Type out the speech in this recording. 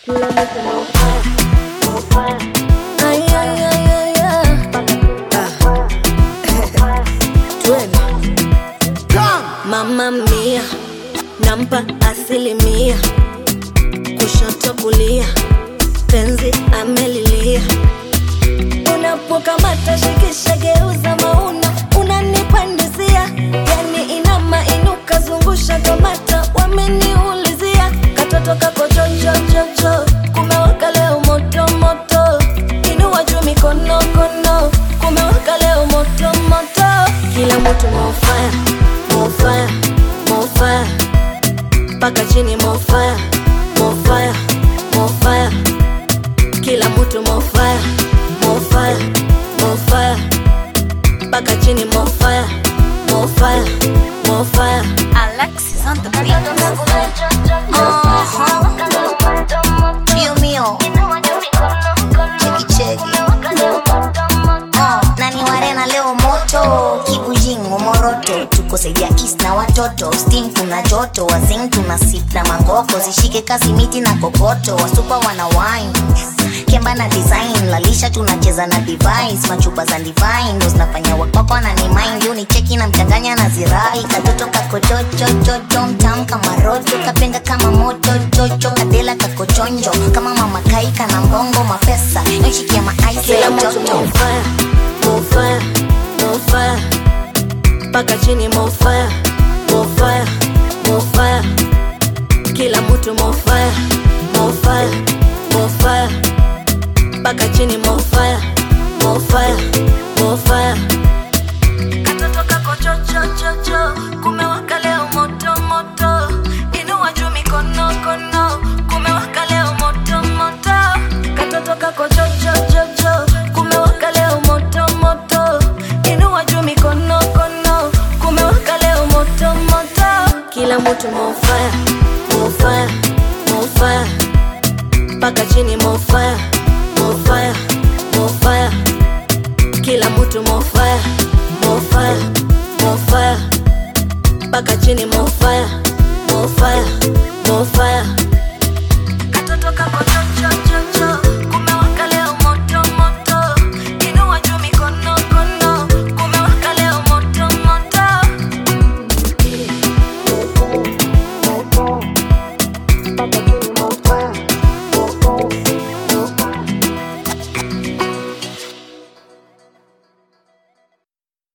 Ay, ay, ay, ay, ay. Ah. Twende. Mama mia nampa asilimia, kushoto kulia, penzi amelilia. Unapokamata shikisha, geuza mauna, unanipandizia yani inama inuka, zungusha kamata, wameniulizia katoto kako chochochocho, kumewaka leo moto moto, inua juu mikono kono, kumewaka leo moto moto, kila mtu mofaya mofaya mofaya mpaka chini mofaya mofaya mofaya kila mtu mofaya mofaya mofaya mpaka chini mofaya mofaya mofaya Alexis on the beat. Uh-huh. Mio mio. Cheki cheki. Uh, nani warena leo moto kibujingo moroto tuko saidia east na watoto steam kuna joto wazing tuna sip na mangoko zishike kasi miti na kokoto wasupa wana wine kemba na design lalisha tunacheza na device machupa za divine ndo zinafanya wakwakwa na ni mind yo ni cheki na mchanganya na zirai katoto kakochochochocho mtam kama roto kapenga kama moto chocho kadela kakochonjo kama mama kaika na mbongo mapesa yoshikia maaisi kila ya mtu joto mofaya mofaya mofaya mpaka chini mofaya mofaya mofaya kila mtu mofaya mofaya mofaya mpaka chini mofaya mofaya mofaya katoto kako chochochocho kumewaka leo moto moto inua juu mikono kono kumewaka leo moto moto katoto kako chochochocho kumewaka leo moto moto inua juu mikono kono kumewaka leo moto moto kila mtu mofaya mofaya mofaya mpaka chini mofaya mofaya mofaya kila mtu mofaya mofaya mofaya mpaka chini mofaya mofaya mofaya